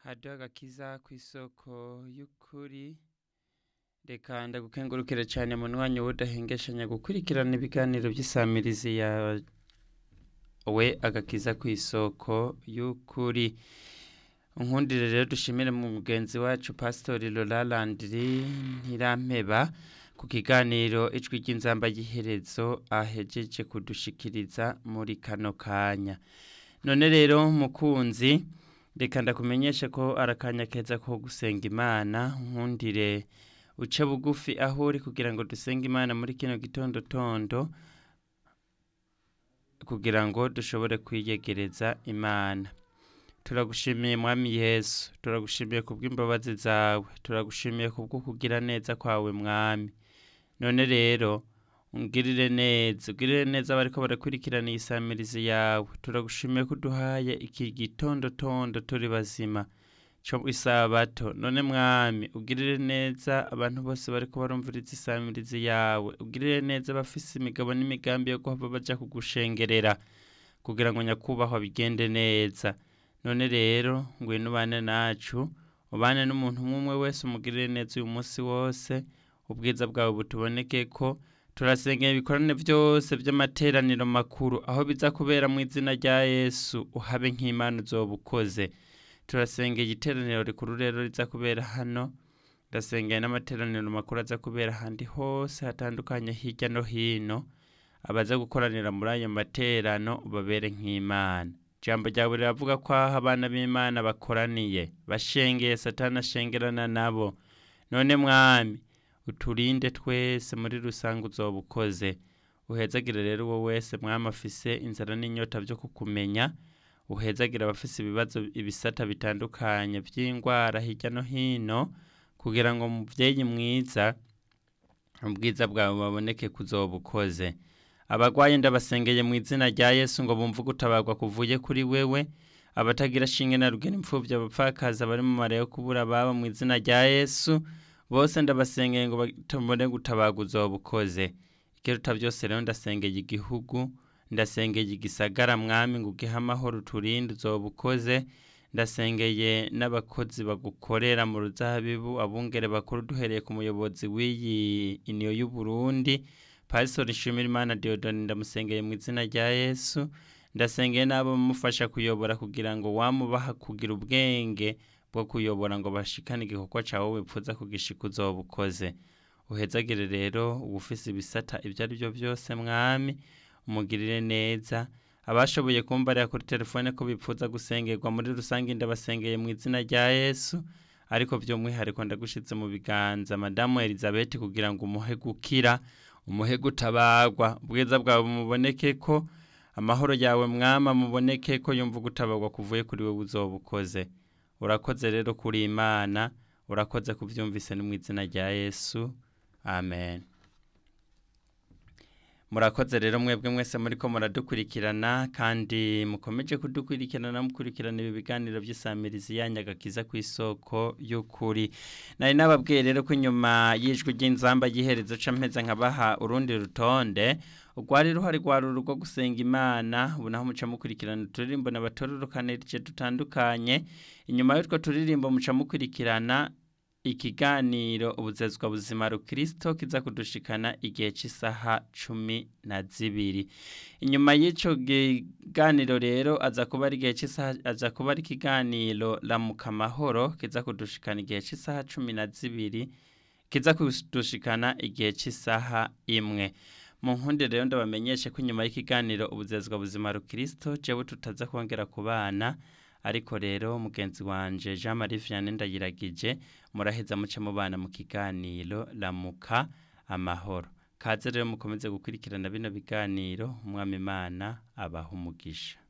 haduha agakiza ku isoko y'ukuri reka ndagukengurukire cyane mu mwanya w'udahengeshanya gukurikirana ibiganiro by'isamirizi ya we agakiza ku isoko y'ukuri nkundire rero dushimire mu mugenzi wacu pasitori Landiri ntirampeba ku kiganiro ijwi ry'inzamba y'iherezo ahejeje kudushikiriza muri kano kanya none rero mukunzi reka ndakumenyeshe ko arakanya keza ko gusenga imana nkundire uce bugufi aho uri kugira ngo dusenge imana muri kino gitondo tondo kugira ngo dushobore kwiyegereza imana turagushimiye mwami yesu turagushimiye ku bw'imbabazi zawe turagushimiye ku bwo kugira neza kwawe mwami none rero ungirire neza ugirire neza abariko barakurikirana iyi samirizi yawe turagushimiye ko uduhaye iki gitondo tondo turi bazima cyo isabato none mwami ugirire neza abantu bose bariko barumviriza isamirizi yawe ugirire neza abafise imigabo n'imigambi yo kuhava baja kugushengerera kugira ngo nyakubahwa bigende neza none rero ngwino ubane nacu ubane n'umuntu umwe wese umugirire neza uyu munsi wose ubwiza bwawe butuboneke ko turasengera ibikorane byose by'amateraniro makuru aho biza kubera mu izina rya yesu uhabe nk'imana uzoba ukoze turasengera iteraniro rikuru rero riza kubera hano ndasengera n'amateraniro makuru aza kubera ahandi hose hatandukanye hirya no hino abaza gukoranira muri ayo materano babere nk'imana ijambo ryawe riravuga ko aho abana b'imana bakoraniye bashengeye satana ashengerana nabo none mwami uturinde twese muri rusange uzoba ukoze uhezagire rero uwo wese mwami afise inzara n'inyota byo kukumenya uhezagire abafise ibibazo ibisata bitandukanye by'indwara hirya no hino kugira ngo mubyeyi mwiza ubwiza bwawe baboneke kuzoba ukoze abagwaye ndabasengeye mu izina rya yesu ngo bumve gutabarwa kuvuye kuri wewe abatagira shinge na rugena imfubyi abapfakazi abari mu mara yo kubura baba mu izina rya yesu bose ndabasengeye ngo batubone gutabarwa uzoba ukoze ikiruta byose rero ndasengeye igihugu ndasengeye igisagara mwami ngo ugihe amahoro uturinde uzoba ukoze ndasengeye n'abakozi bagukorera mu ruzabibu abungere bakuru duhereye ku muyobozi w'iyi iniyo y'uburundi pastor nshimira imana diodoni ndamusengeye mu izina rya yesu ndasengeye n'abo bamufasha kuyobora kugira ngo wamubaha kugira ubwenge bwo kuyobora ngo bashikane igikorwa cyawe wipfuza kugishika uzoba ukoze uhezagire rero ubufise ibisata ibyo ari byo byose mwami umugirire neza abashoboye kumbarira kuri telefone ko bipfuza gusengerwa muri rusange ndabasengeye mu izina rya yesu ariko by'umwihariko ndagushyitse mu biganza madamu elizabeth kugira ngo umuhe gukira umuhe gutabagwa ubwiza bwawe muboneke ko amahoro yawe mwama muboneke ko yumva gutabagwa kuvuye kuri wowe uzoba ukoze urakoze rero kuri imana urakoze kubyumvise no mu izina rya yesu amen murakoze rero mwebwe mwese muri ko muradukurikirana kandi mukomeje kudukurikirana mukurikirana ibi biganiro by'isamirizi yanyagakiza ku isoko y'ukuri nari nababwiye rero ko inyuma y'ijwi ry'inzamba y'iherezo ca mpeza nkabaha urundi rutonde urwari ruhari rwari urugo gusenga imana ubu naho muca mukurikirana uturirimbo n'abatororokanirije dutandukanye inyuma y'utwo turirimbo muca mukurikirana ikiganiro ubuzezwa buzima rukirisito kiza kudushikana igihe cy'isaha cumi na zibiri inyuma y'icyo kiganiro rero aza kuba ari igihe cy'isaha aza kuba ari ikiganiro ramuka amahoro kiza kudushikana igihe cy'isaha cumi na zibiri kiza kudushikana igihe cy'isaha imwe mu nkundi rero ndabamenyeshe ko inyuma y'ikiganiro ubuzezwa buzima rukirisito jewe tutaza kongera ku bana ariko rero mugenzi wanje Jean Marie Vianney ndayiragije muraheza muce mubana mu kiganiro ramuka amahoro kaze rero mukomeze gukurikirana bino biganiro umwami imana abaha umugisha